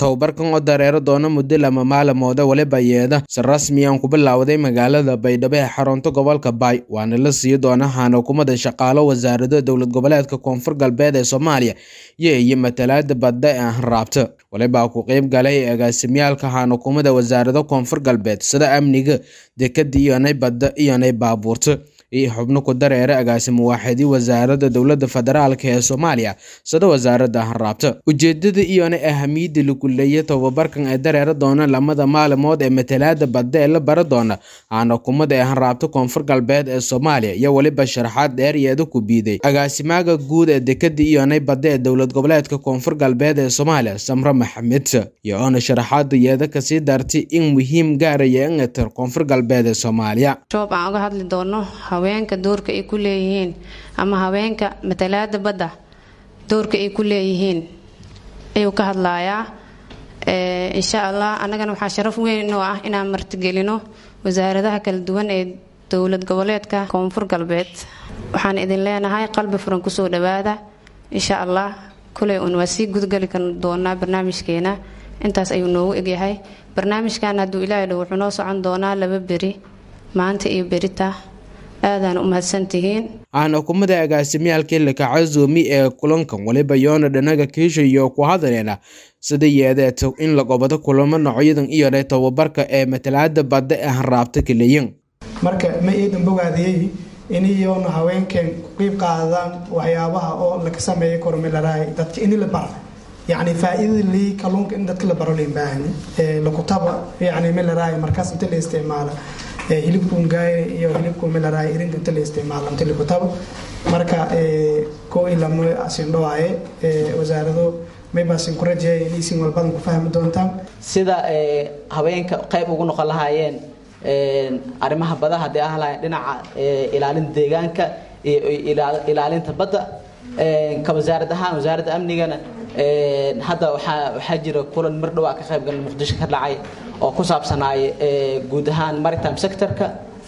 tababarkan oo dareero doona muddo lama maalmooda waliba yeeda si rasmi aan ku bilowday magaalada baydhabo ee xarunta gobolka baay waana la sii doona xanakumada shaqaalo wasaarada dowlad goboleedka koonfur galbeed ee soomaaliya iyo iyo matalaada badda ee hanraabta walibaa ku qeyb galay agaasimyaalka xanakumada wasaarada koonfur galbeed sida amniga dekada iyonay badda iyonay baabuurta iyo xubno ku dareera agaasimo waaxidii wasaarada dowlada federaalk ee soomaaliya sida wasaarada hanraabta ujeedada iyona ahamiyada lagu leeya tababarkan ee dareera doona lamada maalmood ee matalaada badda ee la bara doona xanakumada ee hanraabta koonfur galbeed ee soomaaliya iyo weliba sharaxaad dheeryeeda ku biiday agaasimaaga guud ee dekada iyonay badda ee dowlad goboleedka koonfur galbeed ee soomaaliya samre maxamed iyo oona sharaxaada yeeda kasii dartay in muhiim gaaraya ingatar koonfur galbeed ee soomaaliya aan uga hadli doono haweenka doorka ay ku leeyihiin ama haweenka matalaada badda doorka ay ku leeyihiin ayuu ka hadlayaa insha allah annagana waxaa sharaf weyn oo ah inaan martigelino wasaaradaha kala duwan ee dowlad goboleedka koonfur galbeed waxaan idin leenahay qalbi furan kusoo dhawaada insha allah kuley un waa sii gudgali kar doonaa barnaamijkeena intaas ayuu noogu egyahay barnaamijkan hadduu ilaahay dhow wuxuu noo socon doonaa laba beri maanta iyo berita aadaan u mahadsantihiin xanakumada agaasimyaalkii lakacazoomi ee kulankan waliba yoona dhanaga kiishayo ku hadaleena sida yeedeeto in la gobodo kulamo noocyadan iyona tababarka ee matalaada badda ee hanraabta kaleyin marka ma iidan bogaadiyey in iyoona haweenkeen ku qiib qaadaan waxyaabaha oo laga sameeya kormelaraay dadka ini la bara yacni faa-iidada lii kalluunka in dadka la baro lain baahani lakutaba yacni melaraay markaas inta la isticmaala hilibkuun gaaya iyo hilibkuun melaraay irinta inta la isticmaala inta lakutaba marka koo ilamo asindhowaaye wasaarado maybaasin ku rajeeya in isin walbadan ku fahmi doontaan sida haweenka qayb ugu noqon lahaayeen arrimaha badaha haddii ah lahayn dhinaca ilaalinta deegaanka iyo ilaalinta badda ka wasaarad ahaan wasaaradda amnigana hadda waxaa jira kulan mar dhowaa ka qaybgal muqdisho ka dhacay oo ku saabsanaay guud ahaan maritime sectorka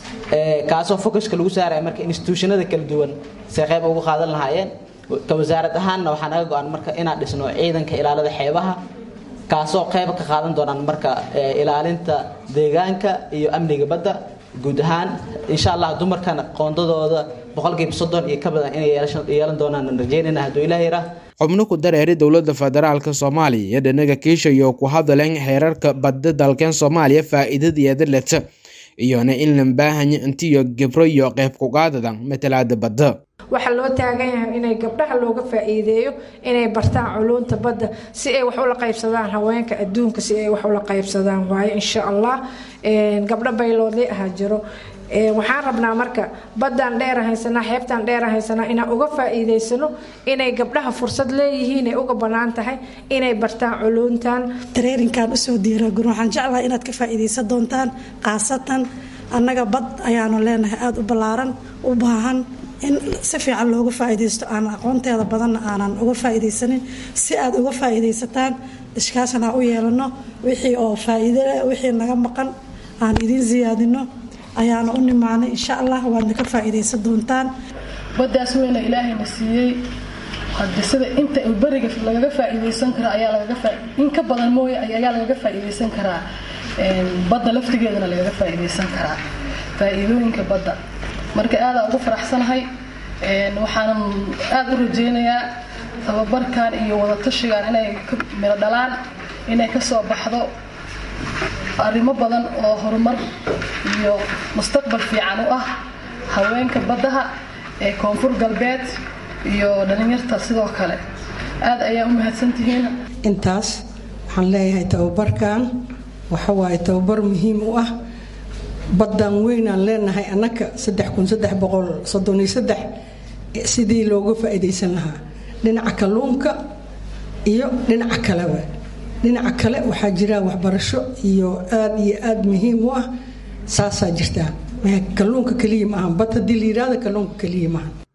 kaasoo focuska lagu saaraya marka institutionada kala duwan say qayb ugu qaadan lahaayeen ka wasaarad ahaanna waxaa naga go-an marka inaan dhisno ciidanka ilaalada xeebaha kaasoo qayb ka qaadan doonaan marka ilaalinta deegaanka iyo amniga badda guud ahaan insha allah dumarkana qoondadooda boqolkiiba soddon iyo ka badan inay yeelan doonaan rajeynayna hadduu ilaah yaraa xubno ku dareeray dowlada federaalk soomaaliya iyo dhanaga kiishayo ku hadaleen xeerarka badda dalkeen soomaaliya faa-iidadeeda leta iyona in la baahanya intiyo gibro iyo qeyb kugaadadan matalaada badda waxaa loo taagan yahay inay gabdhaha looga faa-iideeyo inay bartaan culuunta badda si ay wax ula qaybsadaan haweenka adduunka si ay wax ula qaybsadaan waayo insha allah gabdho bayloodley ahaa jiro waxaan rabnaa marka baddaan dheera haysanaa xeebtaan dheera haysanaa inaan uga faa-iideysano inay gabdhaha fursad leeyihiin ay uga bannaan tahay inay bartaan culuuntan tareerinkan usoo diiragun waxaan jeclahay inaad ka faa-iideysan doontaan khaasatan annaga bad ayaanu leenahay aada u ballaaran u baahan in si fiican looga faa-iideysto aan aqoonteeda badanna aanan uga faa-iideysanin si aad uga faa-iideysataan ishkaashan aan u yeelano wixii oo faa-iidole wixii naga maqan aan idiin siyaadino ayaana u nimaanay insha allah waadna ka faa-iideysan doontaan baddaas weyna ilaahayna siiyey hadde sida inta beriga lagaga faa-iideysan kara ayaa lagaga in ka badan mooye ayaa lagaga faa-iideysan karaa badda laftigeedana lagaga faa-iideysan karaa faa-iidooyinka badda marka aada ugu faraxsanahay waxaanan aada u rajeynayaa tababarkan iyo wadatashigan inay miro dhalaan inay kasoo baxdo arrimo badan oo horumar iyo mustaqbal fiican u ah haweenka baddaha ee koonfur galbeed iyo dhalinyarta sidoo kale aada ayaa u mahadsantihiin intaas waxaan leeyahay tababarkan waxawaaye tababar muhiim u ah baddan weynaan leenahay annaka sidii looga faa-iideysan lahaa dhinaca kalluunka iyo dhinaca kaleba dhinaca kale waxaa jira waxbarasho iyo aada iyo aada muhiim u ah saasaa jirtaa kalluunka keliya maaha bad haddii la yihahda kalluunka keliya maaha